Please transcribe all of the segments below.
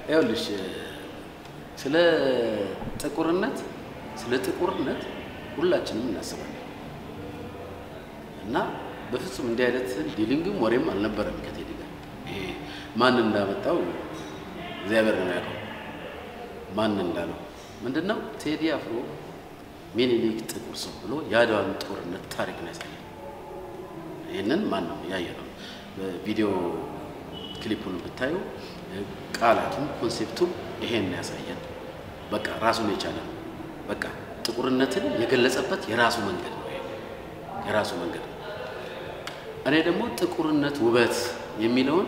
ይኸውልሽ ስለ ጥቁርነት ስለ ጥቁርነት ሁላችንም እናስባለን እና በፍጹም እንዲህ አይነት ዲሊንግም ወሬም አልነበረም ከቴዲ ጋር። ይሄ ማን እንዳመጣው እግዚአብሔር ነው ያውቀው። ማን እንዳለው ምንድን ነው ቴዲ አፍሮ ሚኒሊክ ጥቁር ሰው ብሎ የአድዋን ጦርነት ታሪክ ነው ያሳያል። ይህንን ማን ነው ያየ ነው። በቪዲዮ ክሊፑን ብታዩ ቃላቱም ኮንሴፕቱም ይሄን ያሳያል። በቃ ራሱን የቻለ ነው። በቃ ጥቁርነትን የገለጸበት የራሱ መንገድ ነው። ይሄ የራሱ መንገድ ነው። እኔ ደግሞ ጥቁርነት ውበት የሚለውን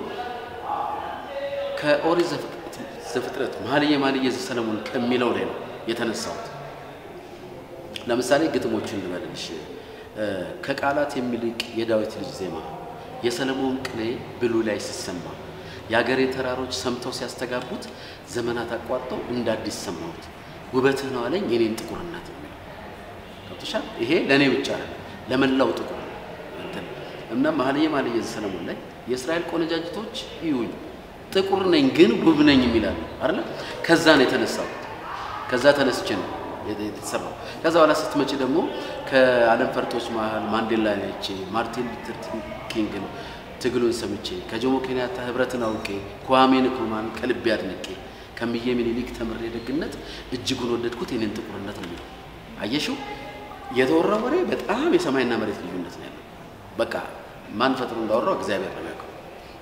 ከኦሪት ዘፍጥረት መኃልየ መኃልየ ዘሰሎሞን ከሚለው ላይ ነው የተነሳሁት። ለምሳሌ ግጥሞችን ልበልልሽ። ከቃላት የሚልቅ የዳዊት ልጅ ዜማ የሰለሞን ቅኔ ብሉ ላይ ሲሰማ የአገሬ ተራሮች ሰምተው ሲያስተጋቡት ዘመናት አቋርጠው እንደ አዲስ ሰማሁት ውበትህ ነው አለኝ የኔን ጥቁርነት ነው የሚለው ገብቶሻል። ይሄ ለእኔ ብቻ ነው ለመላው ጥቁር እንትን እና መኃልየ መኃልየ ዘሰሎሞን ላይ የእስራኤል ቆነጃጅቶች ይዩኝ ጥቁር ነኝ ግን ውብ ነኝ የሚላል አይደለ? ከዛ ነው የተነሳው። ከዛ ተነስቼ ነው የተሰራው። ከዛ በኋላ ስትመጪ ደግሞ ከዓለም ፈርጦች መሀል ማንዴላ አይቼ ማርቲን ሉተር ኪንግን ትግሉን ሰምቼ ከጆሞ ኬንያታ ህብረትን አውቄ kwame ንክሩማን ከልቤ አድንቄ ከምዬ ምኒልክ ተምሬ ደግነት እጅጉን ወደድኩት የኔን ጥቁርነት ነው የሚለው አየሽው። የተወራ ወሬ በጣም የሰማይና መሬት ልዩነት ነው ያለው። በቃ ማን ፈጥሮ እንዳወራው እግዚአብሔር ነው የሚያውቀው።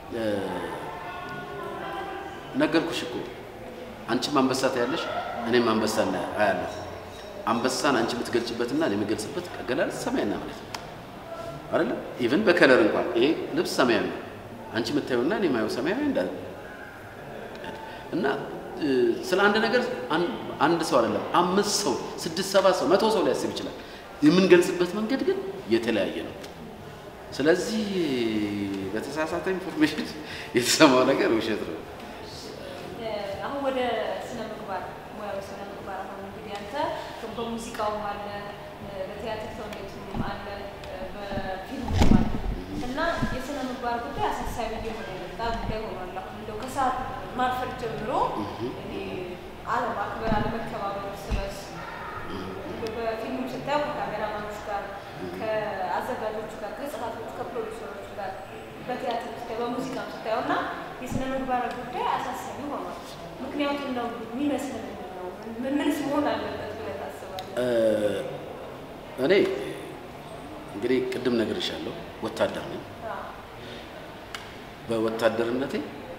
ነገርኩሽ እኮ አንቺም አንበሳ ታያለሽ፣ እኔም አንበሳ አያለሁ። አንበሳን አንቺ የምትገልጭበትና እኔ የምገልጽበት አገላለጽ ሰማይና መሬት ነው አይደለ? ኢቭን በከለር እንኳን ይሄ ልብስ ሰማያዊ ነው፣ አንቺ የምታየውና እኔ የማየው ሰማያዊ እንዳለ እና ስለ አንድ ነገር አንድ ሰው አይደለም አምስት ሰው ስድስት ሰባት ሰው መቶ ሰው ሊያስብ ይችላል። የምንገልጽበት መንገድ ግን የተለያየ ነው። ስለዚህ በተሳሳተ ኢንፎርሜሽን የተሰማው ነገር ውሸት ነው። አሁን ወደ ስነ ምግባር ሙያዊ ስነ ምግባር አሁን እንግዲህ አንተ በሙዚቃውም አለ በቲያትር ተውኔቱም አለ በፊልሙም አለ እና የስነ ምግባር ጉዳይ አሳሳቢ እየሆነ የመጣ ጉዳይ ሆኗል። አሁን እንደው ከሰዓት ማርፈድ ጀምሮ አለማክበር፣ አለመከባበር እርስ በርስ በፊልሙ ስታየው ከካሜራማኖች ጋር፣ ከአዘጋጆቹ ጋር፣ ከጸሐፊዎቹ፣ ከፕሮዲሰሮቹ ጋር በቲያትር ስታየው በሙዚቃም ስታየው እና የስነ ምግባር ጉዳይ አሳሳቢ ሆኗል። ምክንያቱም ነው የሚመስል ምንድን ነው? ምንስ መሆን አለበት ብለህ ታስባለህ? እኔ እንግዲህ ቅድም ነግሬሻለሁ፣ ወታደር ነኝ። በወታደርነቴ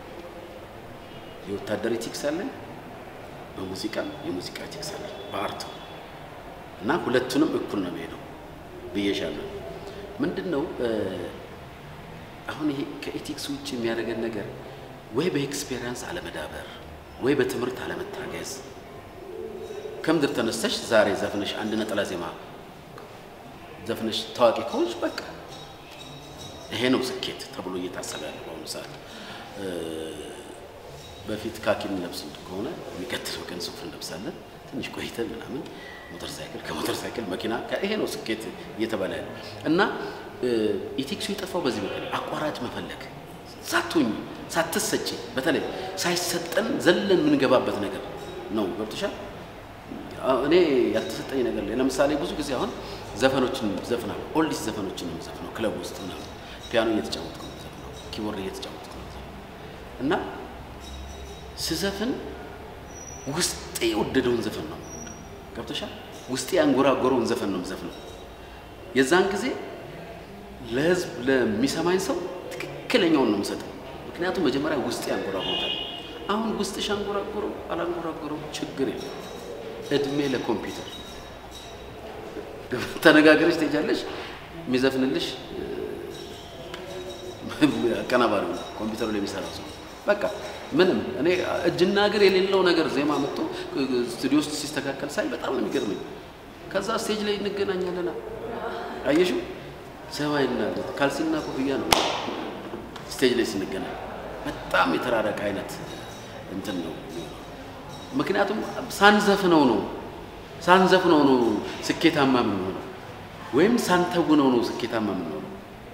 የወታደር ኢቲክስ አለኝ፣ በሙዚቃ የሙዚቃ ኢቲክስ አለኝ፣ በአርቱ እና ሁለቱንም እኩል ነው የሚሄደው ብዬሻለሁ። ምንድን ነው አሁን ይሄ ከኢቲክስ ውጭ የሚያደርገን ነገር ወይ በኤክስፔሪንስ አለመዳበር ወይ በትምህርት አለመታገዝ። ከምድር ተነስተሽ ዛሬ ዘፍነሽ አንድ ነጠላ ዜማ ዘፍነሽ ታዋቂ ከሆንሽ በቃ ይሄ ነው ስኬት ተብሎ እየታሰበ ያለ በአሁኑ ሰዓት። በፊት ካኪን ለብስ ከሆነ የሚቀጥለው ቀን ሱፍ እንለብሳለን። ትንሽ ቆይተን ምናምን ሞተር ሳይክል፣ ከሞተር ሳይክል መኪና፣ ይሄ ነው ስኬት እየተባለ ያለ እና ኢቲክሱ የጠፋው በዚህ ምክንያት አቋራጭ መፈለግ ሳትሆኝ ሳትሰጪ በተለይ ሳይሰጠን ዘለን የምንገባበት ነገር ነው። ገብቶሻል? እኔ ያልተሰጠኝ ነገር ላይ ለምሳሌ ብዙ ጊዜ አሁን ዘፈኖችን ዘፍናለሁ። ኦልዲስ ዘፈኖችን ነው የምዘፍነው ክለብ ውስጥ ምናምን ፒያኖ እየተጫወትኩ ነው የምዘፍነው፣ ኪቦርድ እየተጫወትኩ ነው የምዘፍነው እና ስዘፍን ውስጤ የወደደውን ዘፈን ነው ገብቶሻል? ውስጤ ያንጎራጎረውን ዘፈን ነው የምዘፍነው። የዛን ጊዜ ለህዝብ ለሚሰማኝ ሰው ትክክለኛውን ነው የምሰጠው። ምክንያቱም መጀመሪያ ውስጤ ያንጎራጉሮታል። አሁን ውስጥሽ አንጎራጎረው አላንጎራጎረው ችግር የለም። እድሜ ለኮምፒውተር ተነጋግረሽ ትሄጃለሽ። የሚዘፍንልሽ አቀናባሪ ነው ኮምፒውተሩ ላይ የሚሰራው ሰው በቃ ምንም እኔ እጅና እግር የሌለው ነገር ዜማ መጥቶ ስቱዲዮ ውስጥ ሲስተካከል ሳይ በጣም ነው የሚገርመኝ። ከዛ ስቴጅ ላይ እንገናኛለና አየሽው ሰማይና ካልሲና ኮፍያ ነው ስቴጅ ላይ ስንገናኝ በጣም የተራረቀ አይነት እንትን ነው። ምክንያቱም ሳንዘፍነው ነው ሳንዘፍነው ነው ስኬታማ የምንሆነው ወይም ሳንተውነው ነው ስኬታማ የምንሆነው።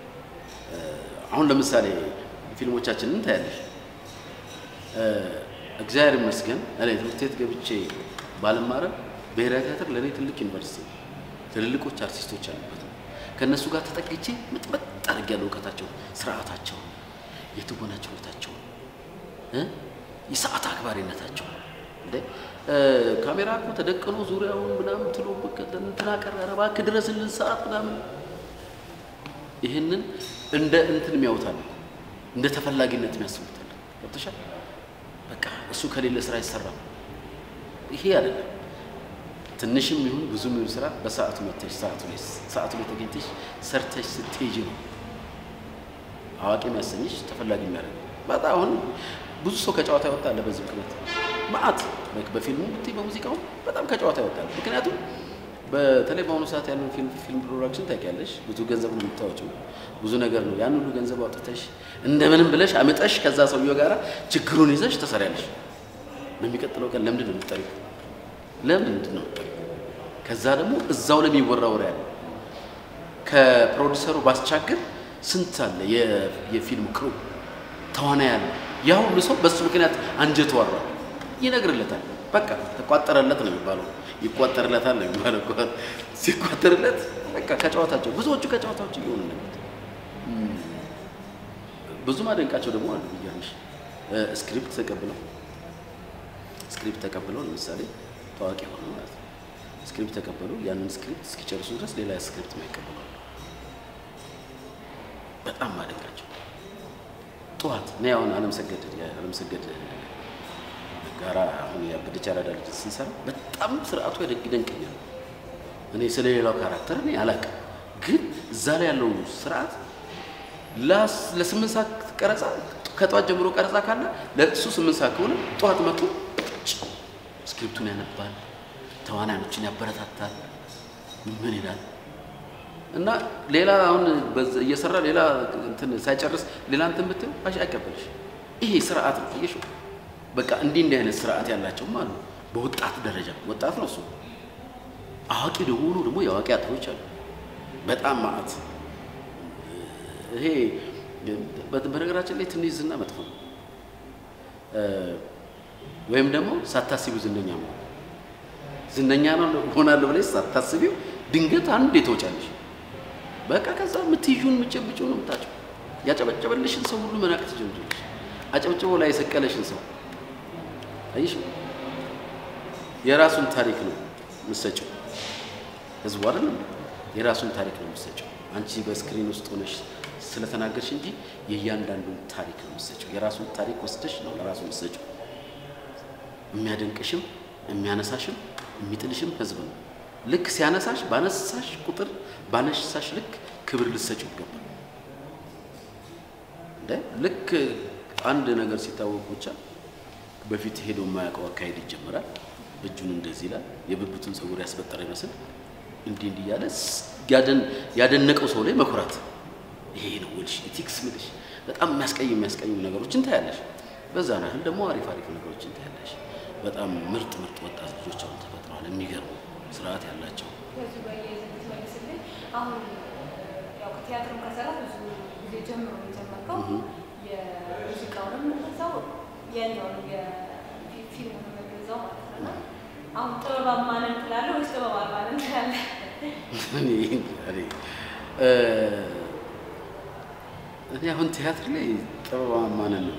አሁን ለምሳሌ ፊልሞቻችንን ታያለሽ። እግዚአብሔር ይመስገን እኔ ትምህርት ቤት ገብቼ ባልማረም ብሔራዊ ቲያትር ለእኔ ትልቅ ዩኒቨርሲቲ ነው። ትልልቆች አርቲስቶች ያሉበት ነው። ከእነሱ ጋር ተጠግቼ ምጥመጥ አድርጌያለሁ እውቀታቸውን፣ ስርዓታቸውን፣ የትወና ችሎታቸውን እ የሰዓት አክባሪነታቸውን እንደ ካሜራ እኮ ተደቅኖ ዙሪያውን ምናምን ትሎ እንትና ቀረ ኧረ እባክህ ድረስልን ሰዓት ምናምን ይህንን እንደ እንትን የሚያውታል እንደ ተፈላጊነት የሚያስቡታል። ገብቶሻል? በቃ እሱ ከሌለ ስራ አይሰራም። ይሄ አይደለም ትንሽም ይሁን ብዙም ይሁን ስራ በሰዓቱ መጥተሽ ሰዓቱ ላይ ሰዓቱ ላይ ተገኝተሽ ሰርተሽ ስትሄጂ ነው አዋቂ የሚያሰኝሽ ተፈላጊ የሚያደርግ በጣም አሁን ብዙ ሰው ከጨዋታ ይወጣል። በዚህ ምክንያት ማአት በፊልሙ ብትይ በሙዚቃው በጣም ከጨዋታ ይወጣል። ምክንያቱም በተለይ በአሁኑ ሰዓት ያለውን ፊልም ፊልም ፕሮዳክሽን ታውቂያለሽ፣ ብዙ ገንዘብ ነው የምታወጪው፣ ብዙ ነገር ነው። ያን ሁሉ ገንዘብ አውጥተሽ እንደምንም ብለሽ አምጠሽ ከዛ ሰውየው ጋራ ችግሩን ይዘሽ ትሰሪያለሽ። በሚቀጥለው ቀን ለምንድን ነው የምትጠሪው? ለምንድን ነው ከዛ ደግሞ እዛው ለሚወራ ወሬ ያለ ከፕሮዲሰሩ ባስቻግር ስንት አለ የፊልም ክሩ ተዋናይ ያለ ያ ሁሉ ሰው በሱ ምክንያት አንጀቱ አሯል ይነግርለታል። በቃ ተቋጠረለት ነው የሚባለው። ይቋጠርለታል ነው የሚባለው። ሲቋጠርለት በቃ ከጨዋታቸው ብዙዎቹ ከጨዋታዎች እየሆኑ ነው። ብዙ ማደንቃቸው ደግሞ አሉ ብያለሽ። ስክሪፕት ተቀብለው ስክሪፕት ተቀብለው ለምሳሌ ታዋቂ ሆነ ማለት ነው። ስክሪፕት ተቀበሉ። ያንን ስክሪፕት እስኪጨርሱ ድረስ ሌላ ስክሪፕት ማይቀበሉ አሉ። በጣም ማደንቃቸው ጠዋት እኔ አሁን አለምሰገድ አለምሰገድ ጋራ አሁን ያበደች አራዳ ልጅ ስንሰራ በጣም ስርዓቱ ይደንቀኛል። እኔ ስለ ሌላው ካራክተር እኔ አላውቅም፣ ግን እዛ ላይ ያለው ስርዓት ለስምንት ሰዓት ቀረጻ ከጠዋት ጀምሮ ቀረጻ ካለ ለእሱ ስምንት ሰዓት ከሆነ ጠዋት መጥቶ ስክሪፕቱን ያነባል፣ ተዋናዮችን ያበረታታል። ምን ይላል እና ሌላ አሁን እየሰራ ሌላ እንትን ሳይጨርስ ሌላ እንትን ብትይው አይቀበልሽ። ይሄ ስርዓት ነው። አየሽው? በቃ እንዲህ እንዲህ አይነት ስርዓት ያላቸውም አሉ። በወጣት ደረጃ ወጣት ነው እሱ። አዋቂ ደግሞ ደግሞ የአዋቂ አጥሮች አሉ። በጣም ማዕት ይሄ በነገራችን ላይ ትንሽ ዝና መጥፎ ነው። ወይም ደግሞ ሳታስቢው ዝነኛ ነው። ዝነኛ ነው ሆናለሁ ብለሽ ሳታስቢው ድንገት አንድ የተወጫለሽ በቃ ከዛ የምትይዡን የምትጨብጪው ነው የምታጭው። ያጨበጨበልሽን ሰው ሁሉ መናቅ ትጀምሪያለሽ። አጨብጭቦ ላይ የሰቀለሽን ሰው አይሽ የራሱን ታሪክ ነው የምትሰጪው። ህዝቡ አይደለም የራሱን ታሪክ ነው የምትሰጪው። አንቺ በስክሪን ውስጥ ሆነሽ ስለተናገርሽ እንጂ የእያንዳንዱን ታሪክ ነው የምትሰጪው። የራሱን ታሪክ ወስደሽ ነው ለራሱ የምትሰጪው። የሚያደንቅሽም የሚያነሳሽም የሚጥልሽም ህዝብ ነው። ልክ ሲያነሳሽ ባነሳሽ ቁጥር ባነሳሽ ልክ ክብር ልትሰጪው ይገባል። እንደ ልክ አንድ ነገር ሲታወቅ ብቻ በፊት ሄዶ የማያውቀው አካሄድ ይጀምራል። እጁን እንደዚህ ይላል፣ የብብቱን ፀጉር ያስበጠረ ይመስል እንዲህ እንዲህ እያለ ያደነቀው ሰው ላይ መኩራት። ይሄ ነው ውልሽ ኢቲክስ ምልሽ በጣም የሚያስቀይም የሚያስቀይም ነገሮችን ታያለሽ። በዛ ያህል ደግሞ አሪፍ አሪፍ ነገሮችን ታያለሽ። በጣም ምርጥ ምርጥ ወጣት ልጆች አሁን ተፈጥረዋል። የሚገርሙ ስርዓት ያላቸው ከዚህ ጋር እያይዘህ ብትመልስልኝ አሁን ያው ከቲያትርም ከሰራ ብዙ ጊዜ ጀምሮ ነው የጀመርከው። የሙዚቃውንም እንደዛው ያኛውንም የፊልሙንም እንደዛው ማለት ነው። እና አሁን ጥበባማ ነን ትላለህ ወይስ ጥበብ አልባ ነን ትላለህ? እኔ አሁን ቲያትር ላይ ጥበባማ ነን ነው።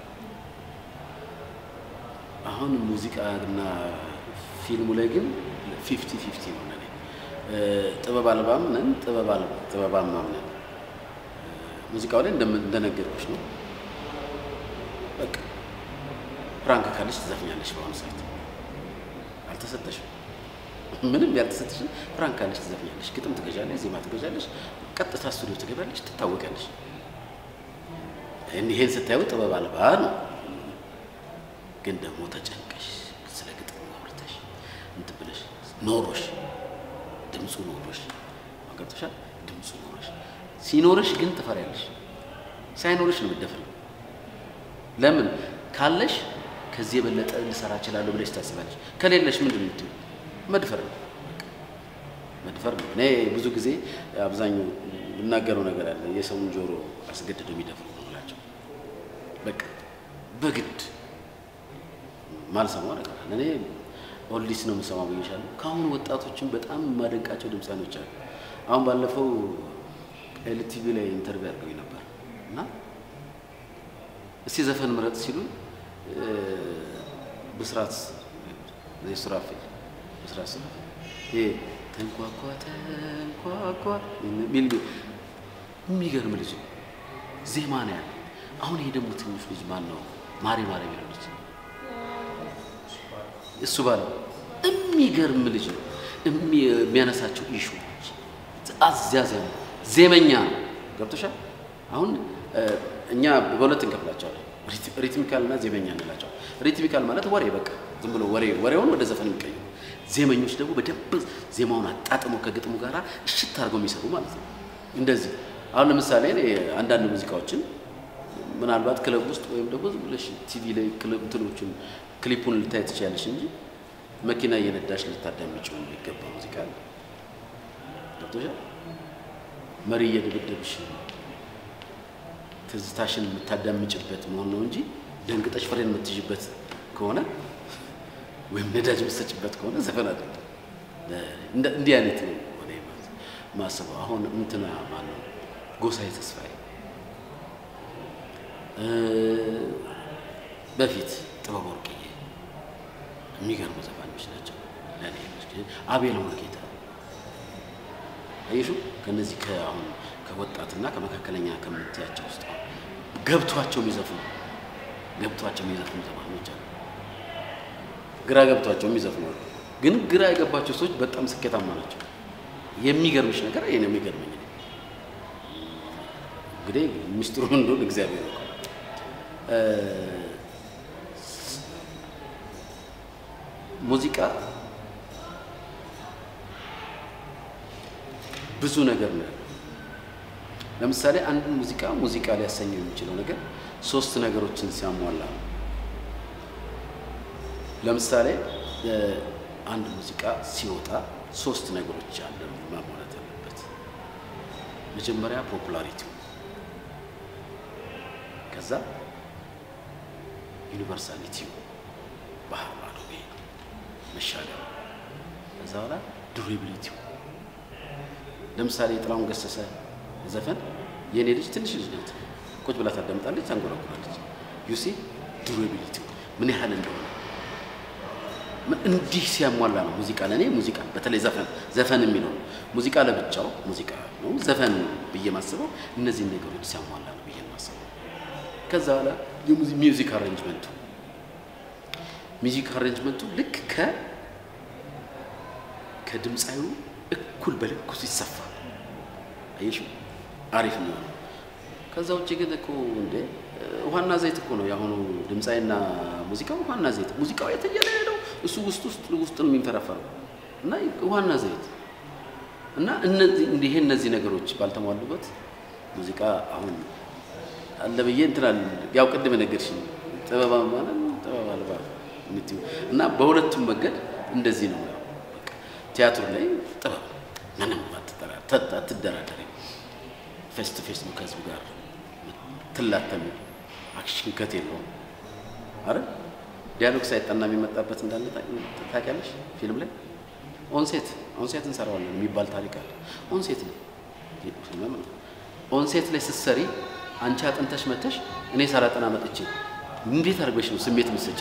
አሁን ሙዚቃ እና ፊልሙ ላይ ግን ፊፍቲ ፊፍቲ ነው ለኔ። ጥበብ አልባም ነን፣ ጥበባማም ነን። ሙዚቃው ላይ እንደነገርኩሽ ነው። በቃ ፕራንክ ካለሽ ትዘፍኛለሽ። በአሁኑ ሰዓት አልተሰጠሽም፣ ምንም ያልተሰጠሽን ፕራንክ ካለሽ ትዘፍኛለሽ፣ ግጥም ትገዣለሽ፣ ዜማ ትገዣለሽ፣ ቀጥታ ስቱዲዮ ትገባለሽ፣ ትታወቂያለሽ። ይሄን ስታዩ ጥበብ አልባ ነው። ግን ደግሞ ተጨንቀሽ ስለ ግጥም አውርተሽ እንትን ብለሽ ኖሮሽ ድምፁ ኖሮሽ ገብቶሻል። ድምፁ ኖሮሽ ሲኖርሽ ግን ትፈሪያለሽ። ሳይኖርሽ ነው የምትደፍሪው። ለምን ካለሽ ከዚህ የበለጠ ልሰራ እችላለሁ ብለሽ ታስባለሽ። ከሌለሽ ምንድን ነው የምትይው? መድፈር ነው መድፈር ነው። እኔ ብዙ ጊዜ አብዛኛው የምናገረው ነገር አለ። የሰውን ጆሮ አስገድዶ የሚደፍሩ ነው እላቸው። በቃ በግድ ማልሰማው ነገር አለ። እኔ ኦልዲስ ነው የምሰማው ብዬሻለሁ። ከአሁኑ ወጣቶችን በጣም የማደንቃቸው ድምፃኖች አሉ። አሁን ባለፈው ኤልቲቪ ላይ ኢንተርቪው አድርገው ነበር እና እስቲ ዘፈን ምረጥ ሲሉ ብስራት ሱራፌል ብስራት ሱራፌል ይሄ ተንኳኳ ተንኳኳ ሚል የሚገርም ልጅ ነው። ዜማ ነው ያለው። አሁን ይሄ ደግሞ ትንሽ ልጅ ማን ነው? ማሬ ማሬ የሚለው ልጅ እሱ ባለው የሚገርም ልጅ ነው። የሚያነሳቸው ኢሹዎች አዚያ ዜማ ዜመኛ ነው። ገብቶሻል? አሁን እኛ በሁለት እንከፍላቸዋለን። ሪትሚካል እና ዜመኛ እንላቸዋል። ሪትሚካል ማለት ወሬ በቃ ዝም ብሎ ወሬ ወሬውን ወደ ዘፈን የሚቀይሩ፣ ዜመኞች ደግሞ በደንብ ዜማውን አጣጥመው ከግጥሙ ጋር እሽት አድርገው የሚሰሩ ማለት ነው። እንደዚህ አሁን ለምሳሌ እኔ አንዳንድ ሙዚቃዎችን ምናልባት ክለብ ውስጥ ወይም ደግሞ ዝም ብለሽ ቲቪ ላይ ክለብ እንትኖችን ክሊፑን ልታይ ትችያለሽ እንጂ መኪና እየነዳሽ ልታዳምጪው የሚገባ ሙዚቃ አለ። ገብቶሻል? መሪ እየደበደብሽ ትዝታሽን የምታዳምጭበት መሆን ነው እንጂ ደንግጠሽ ፍሬን የምትይዥበት ከሆነ ወይም ነዳጅ የምትሰጭበት ከሆነ ዘፈን አይደለም። እንዲህ አይነት ነው እኔ ማስበው። አሁን እንትና ማነው ጎሳዬ ተስፋዬ በፊት ጥበብ ወርቅዬ የሚገርሙ ዘፋኞች ናቸው ለእኔ። አቤል ወልጌታ አየሹ ከነዚህ ከአሁን ከወጣትና ከመካከለኛ ከምትያቸው ውስጥ ገብቷቸው የሚዘፍኑ ገብቷቸው የሚዘፍኑ ዘፋኞች አሉ። ግራ ገብቷቸው የሚዘፍኑ አሉ። ግን ግራ የገባቸው ሰዎች በጣም ስኬታማ ናቸው። የሚገርምሽ ነገር ይሄ ነው የሚገርመኝ። እንግዲህ ሚስጥሩ እንደሆነ እግዚአብሔር ነው። ሙዚቃ ብዙ ነገር ነው። ለምሳሌ አንድ ሙዚቃ ሙዚቃ ሊያሰኘው የሚችለው ነገር ሶስት ነገሮችን ሲያሟላ ነው። ለምሳሌ አንድ ሙዚቃ ሲወጣ ሶስት ነገሮች አለ ማሟላት ያለበት። መጀመሪያ ፖፑላሪቲው፣ ከዛ ዩኒቨርሳሊቲው ባህር ማዶ መሻገር፣ ከዛ በኋላ ዱሬቢሊቲው ለምሳሌ የጥላሁን ገሰሰ ዘፈን የእኔ ልጅ ትንሽ ልጅ ናት፣ ቁጭ ብላ ታዳምጣለች፣ ታንጎራጉራለች። ዩሲ ዱሬቢሊቲ ምን ያህል እንደሆነ እንዲህ ሲያሟላ ነው ሙዚቃ ለእኔ ሙዚቃ በተለይ ዘፈን ዘፈን የሚለው ነው። ሙዚቃ ለብቻው ሙዚቃ ነው፣ ዘፈን ብዬ ማስበው እነዚህን ነገሮች ሲያሟላ ነው ብዬ ማስበው። ከዛ በኋላ ሚውዚክ አሬንጅመንቱ ሚውዚክ አሬንጅመንቱ ልክ ከ ከድምፃዩ እኩል በልኩ ሲሰፋ አየሽ አሪፍ ነው። ከዛ ውጭ ግን እኮ እንደ ውሃና ዘይት እኮ ነው የአሁኑ ድምፃዊና ሙዚቃው ውሃና ዘይት። ሙዚቃው የተየለ ነው እሱ ውስጥ ውስጥ ውስጥ ነው የሚንፈረፈረው እና ውሃና ዘይት እና እነዚህ ይሄ እነዚህ ነገሮች ባልተሟሉበት ሙዚቃ አሁን አለ ብዬ እንትናል ያው ቅድም ነገርሽኝ ጥበብ ማለት ጥበብ አልባ የምትይው እና በሁለቱም መንገድ እንደዚህ ነው። ቲያትሩ ላይ ጥበብ ምንም አትደራደሪ። ፌስ ቱ ፌስ ነው ከህዝቡ ጋር ትላተሚ። አክሽን ከት የለውም። አረ ዲያሎግ ሳይጠና የሚመጣበት እንዳለ ታውቂያለሽ? ፊልም ላይ ኦንሴት ኦንሴት እንሰራዋለን የሚባል ታሪክ አለ። ኦንሴት ነው ኦንሴት ላይ ስትሰሪ አንቺ አጥንተሽ መተሽ እኔ ሳላጠና መጥቼ እንዴት አድርገሽ ነው ስሜት ምሰጭ?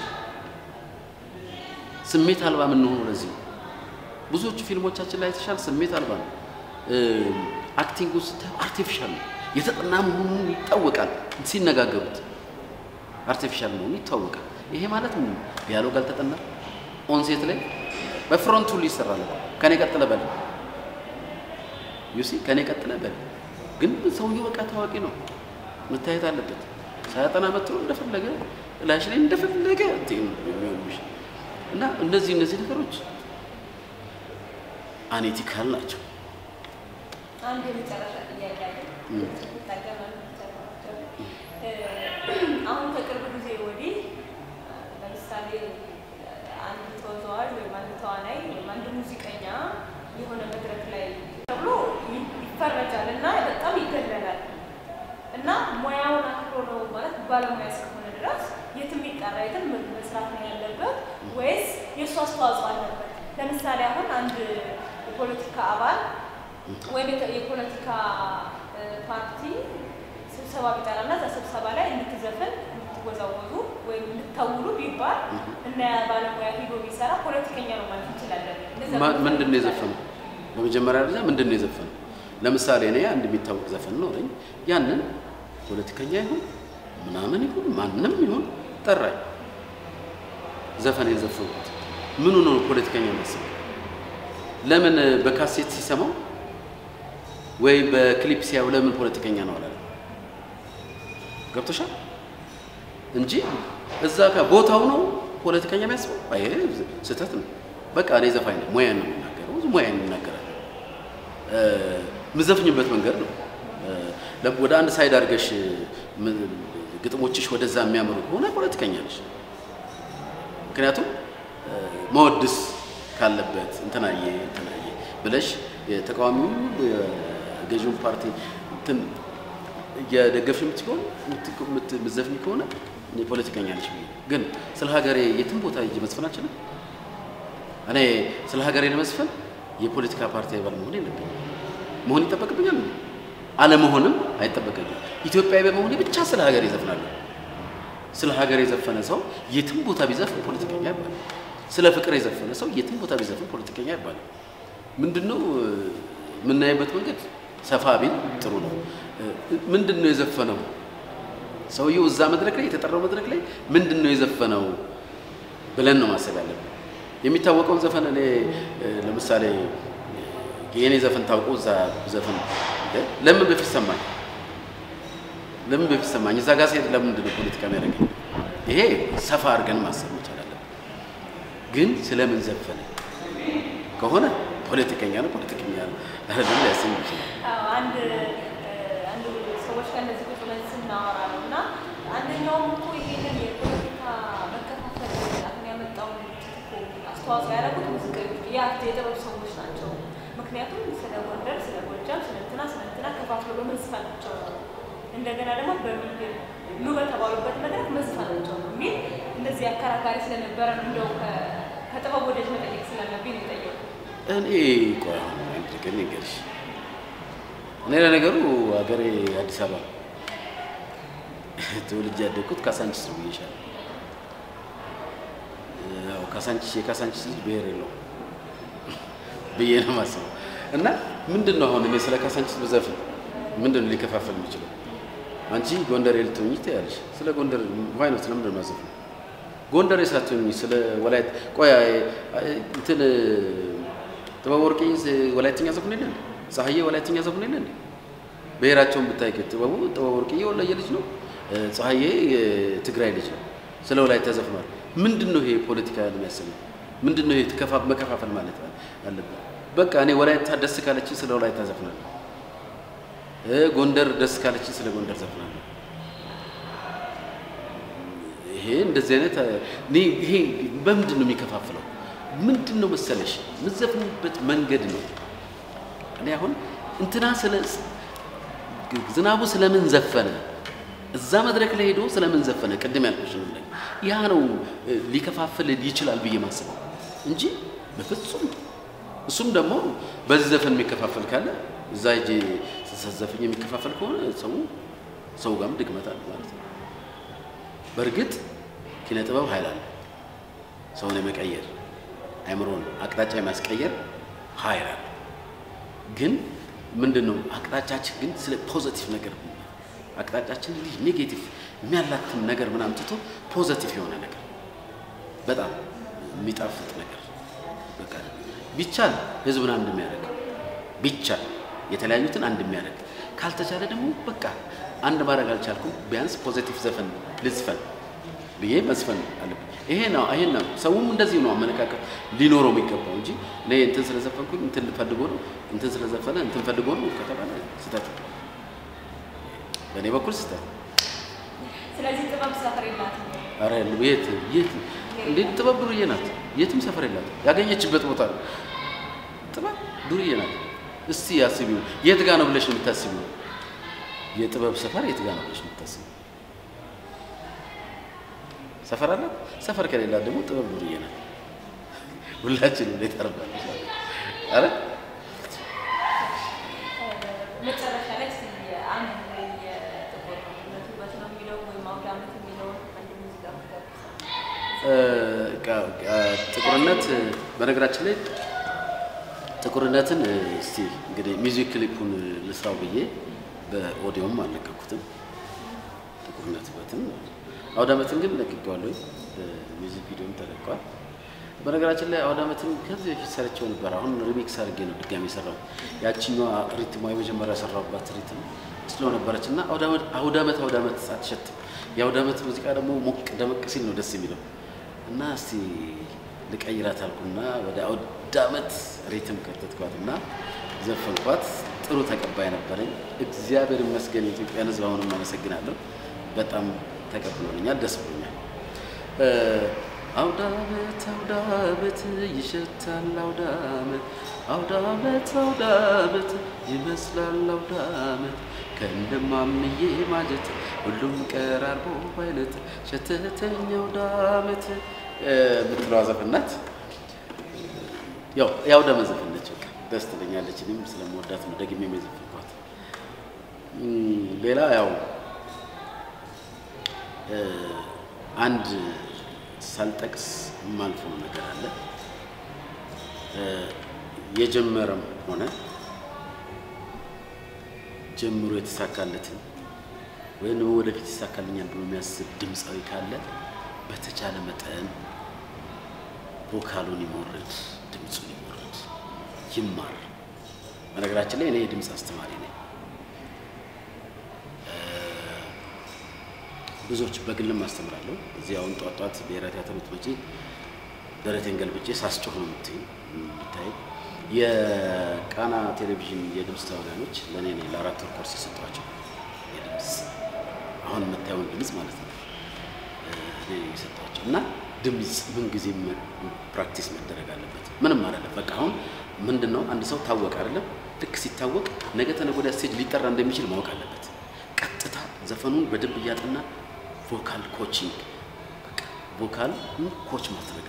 ስሜት አልባ የምንሆነው ለዚህ ነው። ብዙዎቹ ፊልሞቻችን ላይ የተሻለ ስሜት አልባ ነው። አክቲንግ ውስጥ አርቲፊሻል ነው። የተጠና መሆኑን ይታወቃል። ሲነጋገሩት አርቲፊሻል መሆኑ ይታወቃል። ይሄ ማለት ምን ዲያሎግ አልተጠና ኦንሴት ላይ በፍሮንቱ ሁሉ ይሰራል። ከኔ ቀጥለ በል ዩሲ ከኔ ቀጥለ በል። ግን ሰውየው በቃ ታዋቂ ነው፣ መታየት አለበት። ሳያጠና መጥቶ እንደፈለገ ላሽ ላይ እንደፈለገ የሚሆንሽ እና እነዚህ እነዚህ ነገሮች አኔቲካል ናቸው። አንድ የመጨረሻ ጥያቄ አለ። አሁን ከቅርብ ጊዜ ወዲህ ለምሳሌ አንድ ተወዛዋዥ ወይም አንድ ተዋናይ ወይም አንድ ሙዚቀኛ የሆነ መድረክ ላይ ተብሎ ይፈረጃል እና በጣም ይገለላል እና ሙያውን አክብሮ ነው ማለት ባለሙያ እስከሆነ ድረስ የትም ይጠራ የትም መስራት ነው ያለበት የእሱ አስተዋጽኦ አለበት። ለምሳሌ አሁን አንድ የፖለቲካ አባል ወይም የተ- የፖለቲካ እ፣ ፓርቲ ስብሰባ ቢጠራና እዛ ስብሰባ ላይ እንድትዘፍን እንድትወዛወዙ ወይም እንድታውሉ ቢባል እና ያ ባለሙያ ሂዶ ቢሰራ ፖለቲከኛ ነው ማለት እንችላለን። እንደዛ ማ- ማለት ምንድን ነው እንችላለን። የዘፈነው? በመጀመሪያ ደረጃ ምንድን ነው የዘፈነው? ለምሳሌ እኔ አንድ የሚታወቅ ዘፈን ኖረኝ ያንን ፖለቲከኛ ይሁን ምናምን ይሁን ማንም ይሁን ጠራኝ፣ ዘፈን የዘፈንኩት ምኑ ነው ፖለቲከኛ ማስበው? ለምን በካሴት ሲሰማው ወይ በክሊፕ ሲያዩ ለምን ፖለቲከኛ ነው አላለም? ገብቶሻል? እንጂ እዛ ጋር ቦታው ነው ፖለቲከኛ የሚያስበው። አይ ይሄ ስህተት ነው። በቃ እኔ ዘፋኝ ነኝ፣ ሙያን ነው የምናገረው፣ ሙያን እናገራለሁ። የምዘፍኝበት መንገድ ነው። እ፣ ለ- ወደ አንድ ሳይድ አድርገሽ ም- ግጥሞችሽ ወደዛ የሚያምሩ ከሆነ ፖለቲከኛ ነሽ። ምክንያቱም እ፣ መወድስ ካለበት እንትናዬ እንትናዬ ብለሽ የተቃዋሚው የገዢውን ፓርቲ እንትን እየደገፍሽ የምትሆን የምትዘፍኝ ከሆነ እኔ ፖለቲከኛ ነሽ ብዬ ግን ስለ ሀገሬ የትም ቦታ ሂጅ መዝፈን አልችልም። እኔ ስለ ሀገሬ ለመዝፈን የፖለቲካ ፓርቲ አባል መሆን የለብኝም። መሆን ይጠበቅብኛል? አለመሆንም አይጠበቅብኝም። ኢትዮጵያዊ በመሆኔ ብቻ ስለ ሀገሬ ይዘፍናለሁ። ስለ ሀገር የዘፈነ ሰው የትም ቦታ ቢዘፍን ፖለቲከኛ አይባልም። ስለ ፍቅር የዘፈነ ሰው የትም ቦታ ቢዘፍን ፖለቲከኛ አይባልም። ምንድነው እ፣ የምናይበት መንገድ ሰፋ ቢል ጥሩ ነው። እ፣ ምንድን ነው የዘፈነው ሰውየው እዛ መድረክ ላይ የተጠራው መድረክ ላይ ምንድን ነው የዘፈነው ብለን ነው ማሰብ ያለብን። የሚታወቀውን ዘፈን እኔ እ፣ ለምሳሌ የእኔ ዘፈን ታውቆ እዛ ዘፈን እንደ ለምን በፊት ሰማኝ ለምን በፊት ሰማኝ እዛ ጋር ሲሄድ ለምንድን ነው ፖለቲካ የሚያደርገኝ? ይሄ ሰፋ አድርገን ማሰብ መቻል አለብን። ግን ስለምን ዘፈነ ከሆነ ፖለቲከኛ ነው ፖለቲከኛ ነው አይደለም ሊያሰኝ ይችላል። አዎ፣ አንድ እ፣ አንድ ሰዎች ጋር እንደዚህ ቁጭ ብለን ስናወራ ነው እና አንደኛውም እኮ ይሄንን የፖለቲካ መከፋፈል አሁን ያመጣውን እኮ አስተዋጽኦ ያደረጉት ሙዚቀኞች የአርት የጥበብ ሰዎች ናቸው። ምክንያቱም ስለ ጎንደር፣ ስለ ጎጃም፣ ስለ እንትና ስለ እንትና ከፋፍሎ በመዝፈናቸው ነው። እንደገና ደግሞ በሚል ኑ በተባሉበት መድረክ መዝፈናቸው ነው የሚል እንደዚህ አከራካሪ ስለነበረ ነው እንደው ከ- ከጥበብ ወደጅ መጠየቅ ስላለብኝ ነው የጠየቁት። እኔ ቆይ አሁን አንድ ነገር ልንገርሽ። እኔ ለነገሩ ሀገሬ አዲስ አበባ ነው። ተወልጄ ያደግኩት ካሳንቺስ ነው ብዬሻለሁ። ያው ካሳንቺስ የካሳንቺስ ልጅ ብሔር የለውም ብዬ ነው የማስበው። እና ምንድን ነው አሁን እኔ ስለ ካሳንቺስ ብዘፍን ምንድን ነው ሊከፋፈል የሚችለው? አንቺ ጎንደሬ ልትሆኚ ትያለሽ። ስለ ጎንደር ዋይ ነው ስለምንድን ነው የማዘፍነው? ጎንደሬ ሳትሆኚ ስለ ወላይት ቆይ አይ- አይ- እንትን ጥበብ ወርቄ ወላይትኛ ዘፍን የለ እንዴ? ፀሐዬ ወላይትኛ ዘፍን የለ እንዴ? ብሔራቸውን ብታይ ግን ጥበቡ ጥበብ ወርቅዬ ወላየ ልጅ ነው። እ፣ ፀሐዬ የትግራይ ልጅ ነው። ስለ ወላይታ ዘፍኗል። ምንድን ነው ይሄ ፖለቲካ የሚያሰኘው? ምንድን ነው ይሄ ተከፋ- መከፋፈል ማለት አለበት? በቃ እኔ ወላይታ ደስ ካለችኝ ስለ ወላይታ ዘፍናለሁ። እ፣ ጎንደር ደስ ካለችኝ ስለ ጎንደር ዘፍናለሁ። ይሄ እንደዚህ አይነት እ፣ እኔ ይሄ በምንድን ነው የሚከፋፍለው? ምንድን ነው መሰለሽ የምትዘፍኑበት መንገድ ነው። እኔ አሁን እንትና ስለ ዝናቡ ስለምን ዘፈነ እዛ መድረክ ላይ ሄዶ ስለምን ዘፈነ ቅድም ያልኩሽ ነው ላይ ያ ነው እ፣ ሊከፋፍል ይችላል ብዬ ማስበው እንጂ በፍጹም እሱም ደግሞ በዚህ ዘፈን የሚከፋፈል ካለ እዛ ሄጄ ስዘፍኝ የሚከፋፈል ከሆነ ሰው ሰው ጋርም ድክመት አለ ማለት ነው። በእርግጥ ኪነ ጥበብ ኃይል አለ። ሰውን የመቀየር አእምሮን አቅጣጫ የማስቀየር ኃይል አለ። ግን ምንድን ነው አቅጣጫችን ግን ስለ ፖዘቲቭ ነገር አቅጣጫችን እንዲህ ኔጌቲቭ የሚያላትም ነገር ምናምን ትቶ ፖዘቲቭ የሆነ ነገር በጣም የሚጣፍጥ ነገር በቃ ቢቻል ህዝብን አንድ የሚያደርግ ቢቻል የተለያዩትን አንድ የሚያደርግ ካልተቻለ ደግሞ በቃ አንድ ማድረግ አልቻልኩም ቢያንስ ፖዘቲቭ ዘፈን ልዝፈን ብዬ መዝፈን አለብኝ። ይሄ ነው ይሄን ነው ሰውም እንደዚህ ነው አመለካከት ሊኖረው የሚገባው እንጂ እኔ እንትን ስለዘፈንኩኝ እንትን ፈልጎ ነው እንትን ስለዘፈነ እንትን ፈልጎ ነው ከተባለ ስህተት ነው። በእኔ በኩል ስህተት ነው። ስለዚህ ጥበብ ሰፈር የላትም። ኧረ የለም። የት የት እንዴት ጥበብ ዱርዬ ናት። የትም ሰፈር የላትም። ያገኘችበት ቦታ ነው። ጥበብ ዱርዬ ናት። እስቲ አስቢው። የት ጋ ነው ብለሽ ነው የምታስቢው? የጥበብ ሰፈር የት ጋ ነው ብለሽ ነው የምታስቢው? ሰፈር አላት። ሰፈር ከሌላት ደግሞ ጥበብ ዱርዬ ናት። ሁላችንም ላይ ታርባለች አረ መጨረሻ ላይ እስኪ አንድ ወይ የጥቁር ውበት ነው የሚለው ወይም አውደ ዓመት የሚለውን አንድ ሙዚቃ ብትጋብዘን። ጥቁርነት በነገራችን ላይ ጥቁርነትን እስቲ እንግዲህ ሚውዚክ ክሊፑን ልስራው ብዬ በኦዲዮም አልለቀኩትም። ጥቁርነት በትን አውደ ዓመትን ግን ለቅቄዋለሁ። ሚውዚክ ቪዲዮም ተለቋል። በነገራችን ላይ አውደ ዓመትን ከዚህ በፊት ሰርቼው ነበር። አሁን ሪሚክስ አድርጌ ነው ድጋሚ የሰራው። ያችኛዋ ሪትሟ የመጀመሪያ የሰራሁባት ሪትም ስለው ነበረች እና አውደ ዓመት አውደ ዓመት አትሸትም። የአውደ ዓመት ሙዚቃ ደግሞ ሞቅ ደመቅ ሲል ነው ደስ የሚለው እና እስቲ ልቀይራት አልኩና ወደ አውደ ዓመት ሪትም ከተትኳት እና ዘፈንኳት። ጥሩ ተቀባይ ነበረኝ። እግዚአብሔር ይመስገን። የኢትዮጵያን ሕዝብ አሁንም አመሰግናለሁ። በጣም ተቀብሎኛል፣ ደስ ብሎኛል። አውደ ዓመት አውደ ዓመት ይሸታል አውደ ዓመት አውደ ዓመት አውደ ዓመት ይመስላል አውደ ዓመት ከእንደማምዬ ማጀት ሁሉም ቀራርቦ አይነት ሸተተኝ አውደ ዓመት የምትለዋ ዘፈን ናት። ያው የአውደ ዓመት ዘፈን ነች። በቃ ደስ ትለኛለች። እኔም ስለምወዳት ነው ደግሜ የዘፈንኳት። ሌላ ያው አንድ ሳልጠቅስ የማልፈው ነገር አለ። የጀመረም ሆነ ጀምሮ የተሳካለትን ወይም ደግሞ ወደፊት ይሳካልኛል ብሎ የሚያስብ ድምፃዊ ካለ በተቻለ መጠን ቮካሉን ይሞርድ፣ ድምፁን ይሞርድ፣ ይማር። በነገራችን ላይ እኔ የድምፅ አስተማሪ ነኝ። ብዙዎች በግልም አስተምራለሁ። እዚህ አሁን ጧት ጧት ብሔራዊ ቲያትር ብትመጪ ደረቴን ገልብጬ ሳስጮህ ነው የምትይ የምታይ። የቃና ቴሌቪዥን የድምፅ ተዋናዮች ለእኔ ነው ለአራት ወር ኮርስ የሰጧቸው የድምፅ አሁን የምታየውን ድምፅ ማለት ነው እኔ ነኝ የሰጧቸው እና ድምፅ ምን ጊዜ ፕራክቲስ መደረግ አለበት። ምንም አይደለም። በቃ አሁን ምንድን ነው አንድ ሰው ታወቀ አይደለም፣ ልክ ሲታወቅ ነገ ተነገ ወዲያ ስቴጅ ሊጠራ እንደሚችል ማወቅ አለበት። ቀጥታ ዘፈኑን በደንብ እያጠና ቮካል ኮቺንግ ቮካል ኮች ማድረግ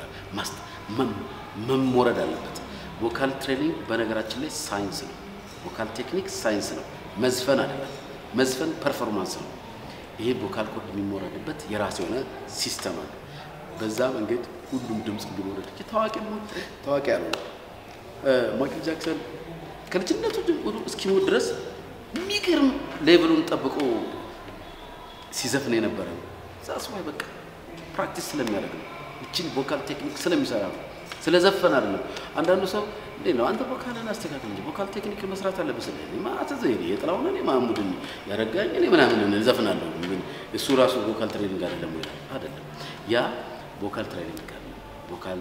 መሞረድ አለበት። ቮካል ትሬኒንግ በነገራችን ላይ ሳይንስ ነው። ቮካል ቴክኒክ ሳይንስ ነው፣ መዝፈን አይደለም። መዝፈን ፐርፎርማንስ ነው። ይሄ ቮካል ኮድ የሚሞረድበት የራሱ የሆነ ሲስተም አለ። በዛ መንገድ ሁሉም ድምፅ እንዲሞረድ ታዋቂ ታዋቂ ያለው ማይክል ጃክሰን ከልጅነቱ ጀምሮ እስኪሞት ድረስ የሚገርም ሌቭሉን ጠብቆ ሲዘፍን የነበረ ነው። ዛስዋይ በቃ ፕራክቲስ ስለሚያደርግ ነው። እችን ቮካል ቴክኒክ ስለሚሰራ ነው፣ ስለዘፈን አይደለም። አንዳንዱ ሰው እንዴ ነው አንተ ቮካልን አስተካክል እንጂ ቮካል ቴክኒክ መስራት አለብህ። ስለ ማተ ዘይኔ የጥላሁን እኔ ማሙድን ያረጋኝ እኔ ምናምን ዘፍናለሁ። ግን እሱ ራሱ ቮካል ትሬኒንግ አይደለም ወይ? አይደለም። ያ ቮካል ትሬኒንግ አለ። ቮካል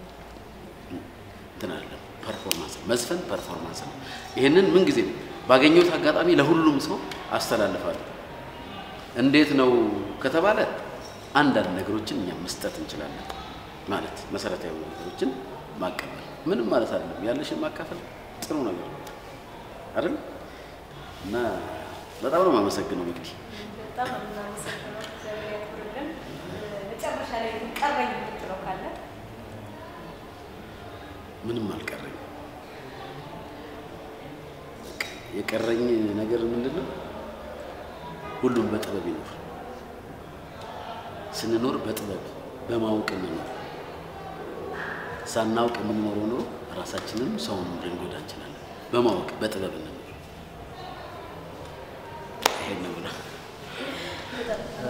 እንትን አይደለም፣ ፐርፎርማንስ መዝፈን ፐርፎርማንስ ነው። ይህንን ምን ጊዜ ባገኘሁት አጋጣሚ ለሁሉም ሰው አስተላልፋለሁ። እንዴት ነው ከተባለ አንዳንድ ነገሮችን እኛ መስጠት እንችላለን። ማለት መሰረታዊ ነገሮችን ማቀበል ምንም ማለት አይደለም። ያለሽን ማካፈል ጥሩ ነገር ነው አይደል? እና በጣም ነው የማመሰግነው እንግዲህ በጣም ነው የምናመሰግነው። እግዚአብሔር ያክብርልን። መጨረሻ ላይ ግን ቀረኝ የምትለው ካለ ምንም አልቀረኝ። የቀረኝ ነገር ምንድን ነው? ሁሉም በጥበብ ይኖር። ስንኖር በጥበብ በማወቅ እንኖር። ሳናውቅ የምንኖረው ኑሮ ራሳችንም ሰውን ልንጎዳ እንችላለን። በማወቅ በጥበብ እንኖር። ይሄን ነው